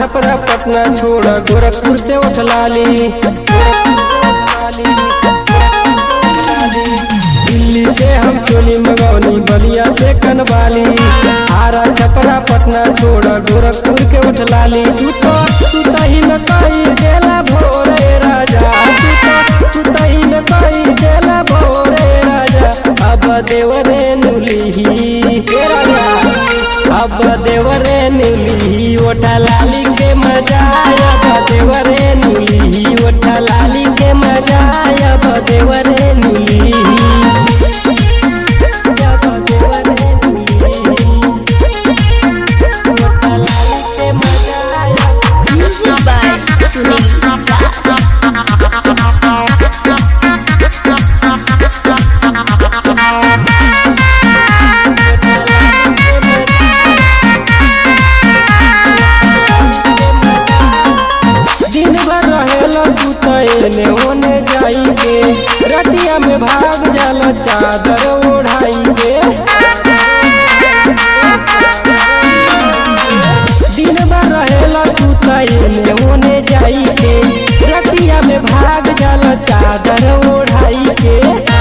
छपरा पटना छोड़ गोरखपुर से उठ लाली दिल्ली से हम चोली मगौनी बलिया से कनवाली आरा छपरा पटना छोड़ गोरखपुर के उठ लाली तू तो सुतही न कही देला भोरे राजा तू तो सुतही न कही देला भोरे राजा अब देवरे नुली हे राजा अब देवरे नुली ओठा लाली के मजा अब देवरे नुली ओठा लाली के मजा अब देवरे नुली अब देवरे नुली ओठा लाली के मजा Music by Sunil Raj. दिन भर रहेला तू त एने ओने जाई के रतिया में भाग जाला चादर ओढ़ाई के दिन भर रहेला तू त एने ओने जाई के रतिया में भाग जाला चादर ओढ़ाई के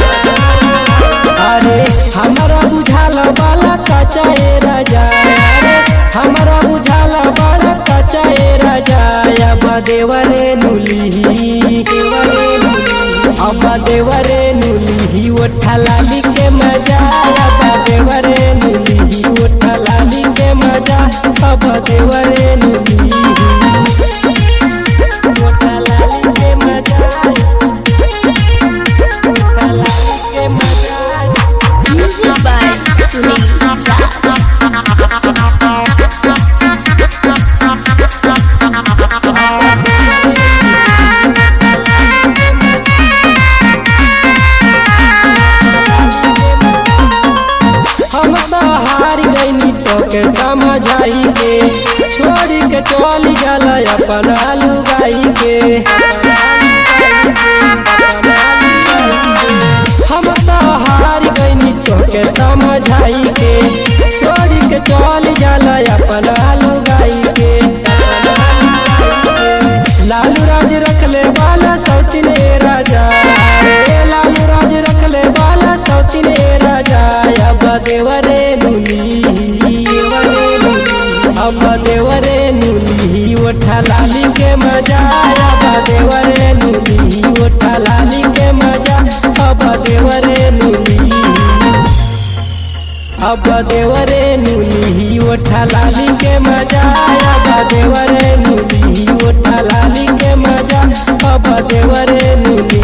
अरे हमारा बुझाला वाला कच्चा ए राजा अरे हमारा बुझाला वाला कच्चा ए राजा अब देवरे नुली देवरे नुली अब देवरे नुली ओठा लाली के मजा अब देवरे नुली ओठा लाली के मजा अब देवरे नुली ओठा लाली के मजा ओठा लाली के मजा Music by Sunil Raj. हम तो हार गईनी तो के समझाई के छोड़ी के चली जाला अपन लुगाई के हम तो हार गईनी तो के समझाई के छोड़ी के चली जाला अपन लुगाई के लालू राज रखले वाला सौतीन राजा रे लालू राज रखले वाला सौतीन राजा अब देवरे नुली देवरे नुली अब देवरे नुली ओठा लाली के मजा अब देवरे नुली ओठा लाली के मजा अब देवरे नुली अब देवरे नुली ओठा लाली के मजा अब देवरे नुली ओठा लाली के मजा अब देवरे नुली